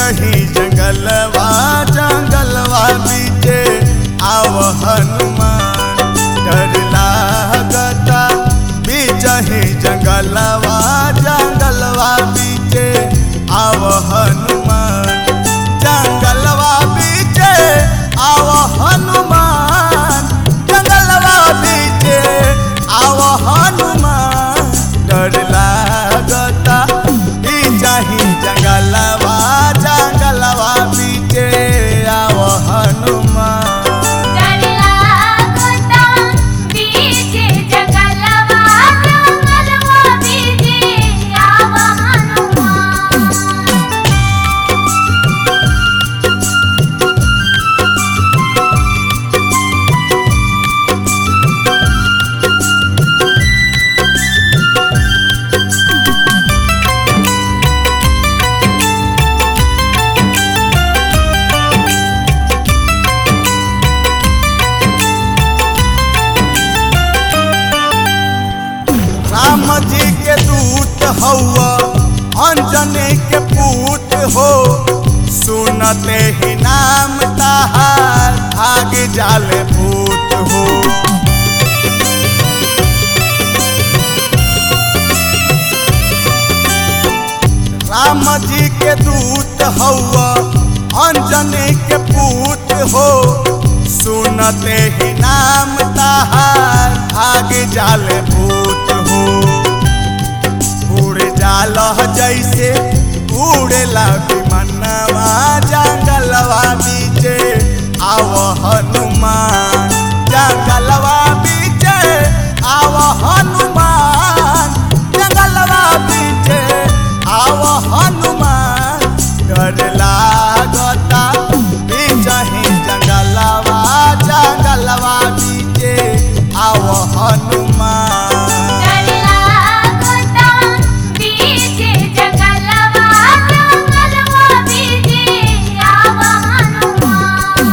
बीचही जंगलवा जंगलवा बीचे आव हनुमान डर लागता बीचही जंगलवा जंगलवा बीचे आव हनुमान जंगलवा बीचे आव हनुमान जंगलवा बीचे आव हनुमान डर लागता बीचही जंगलवा जंगलवा बीचे आव हनुमान डरला गोता बीचे जंगलवा जंगलवा बीचे आव हनुमान राम जी के दूत हौआ अंजनी के पूत हो सुनते ही नाम ताहार भाग जाले भूत हो राम जी के दूत हौआ अंजनी के पूत हो सुनते ही नाम ताहार भाग जाले भूत हो उड़ जाल जैसे उड़ेला विमनवा जंगलवा बीचे आव हनुमान जंगलवा बीचे आव हनुमान जंगलवा बीचे आव हनुमान डर लागता बीचही जंगलवा जंगलवा बीचे आव हनुमान डरला गोता बीचे जंगलवा जंगलवा बीचे आव हनुमान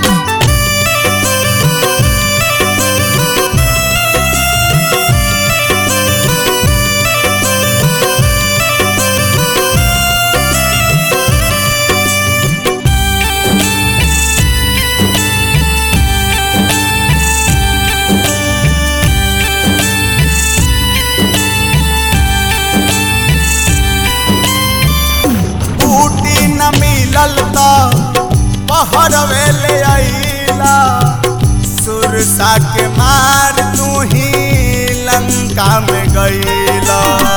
बूटी न मिलल त पहर वेले आइला सुरसा के मार तू ही लंका में गईला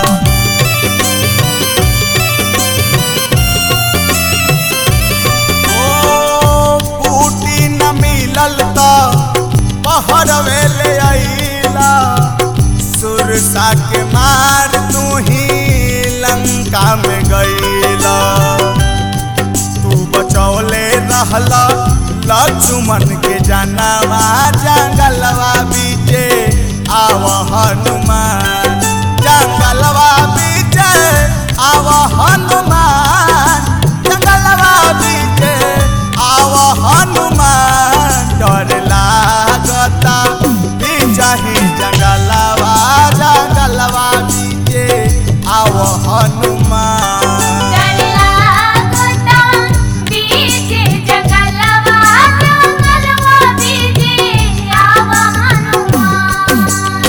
ओ बूटी न मिलल त पहर वेले आइला सुरसा के मार तू ही लंका में गईला तू बचौले रहला लक्ष्मण के जानवा जंगलवा बीचे आव हनुमान जंगलवा बीचे आव हनुमान जंगलवा बीचे आव हनुमान डर लागता बीचही जंगलवा जंगलवा बीचे आव हनुमान डरला गोता बीचे जंगलवा जंगलवा बीचे आव हनुमान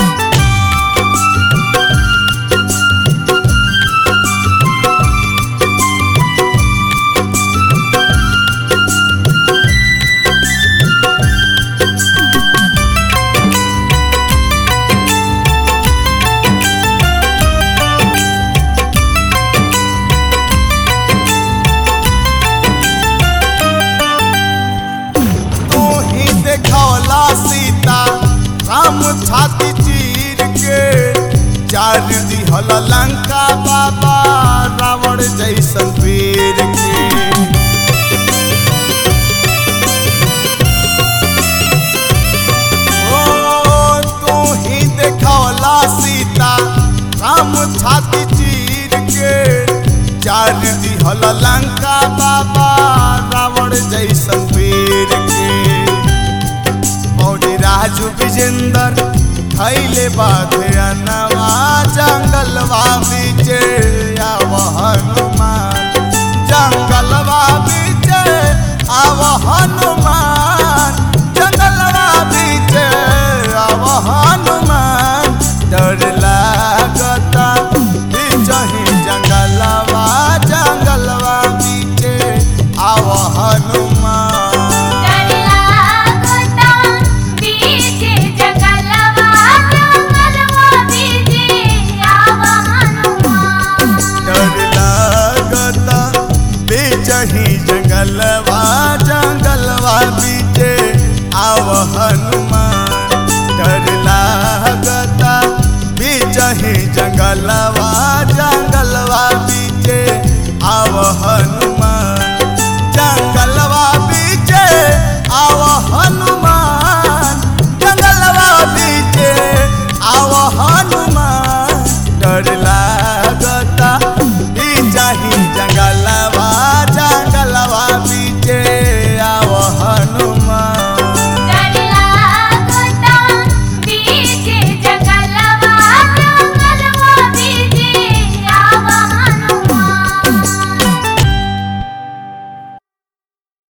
तू ही देखौला सीता राम छाती चीर के चार दिहल लंका बाबा रावण जैसन वीर के ओ तू ही देखौला सीता राम छाती चीर के चार दिहल लंका बाबा रावण जैसन वीर के मौजी राजू विजेंदर खैले बाधे अनवा